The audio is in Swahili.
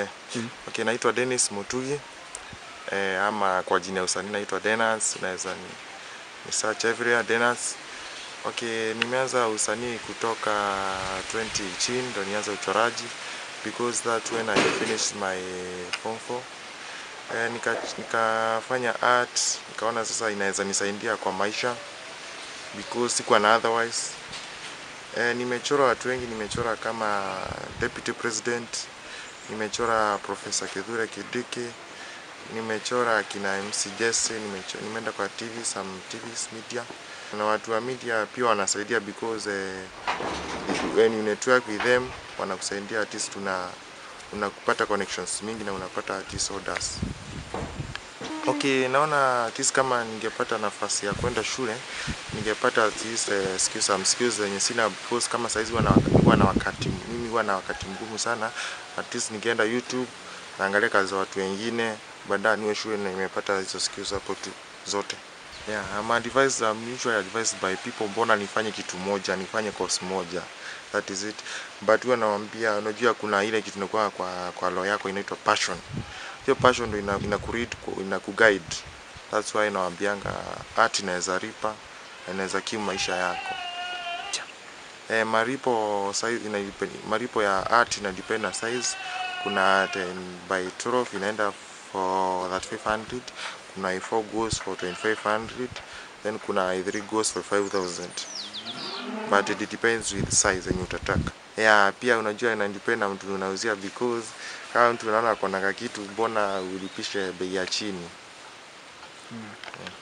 Okay, naitwa Dennis Mutugi eh, ama kwa jina ya usanii naitwa Denas, unaweza ni, ni search everywhere Denas. Okay, nimeanza usanii kutoka 2018 ndo nianza uchoraji because that when I finished my form 4 eh, nika, nikafanya art nikaona sasa inaweza nisaidia kwa maisha because sikuwa na otherwise eh, nimechora watu wengi, nimechora kama deputy president nimechora Profesa Kithure Kindiki, nimechora kina MC Jesse, nimecho- nimeenda kwa TV, some TVs media na watu wa media pia wanasaidia because eh, when you network with them wanakusaidia at least una unakupata connections mingi na unapata artist orders. Okay, naona at least kama ningepata nafasi ya kwenda shule ningepata at least eh, skills some skills zenye sina because kama saizi huwa na wak- huwa na wakati mimi huwa na wakati mgumu sana at least ningeenda YouTube naangalia kazi za watu wengine baadaye niwe shule na nimepata hizo skills hapo tu zote. Yeah, I'm advised, I'm usually advised by people mbona nifanye kitu moja, nifanye course moja. That is it. But huwa nawaambia unajua kuna ile kitu inakuwa kwa kwa law yako inaitwa passion. Hiyo passion ndio ina, ina kuread ina kuguide. That's why nawaambianga art inaweza ripa, na inaweza kimu maisha yako. Eh, maripo size ina maripo ya art ina depend na size. Kuna 10 by 12 inaenda for 3500, kuna i4 goes for 2500, then kuna i3 goes for 5000. But it depends with size yenye utataka. Yeah, pia unajua ina depend na mtu unauzia because kama mtu unaona akona kitu mbona ulipishe bei ya chini.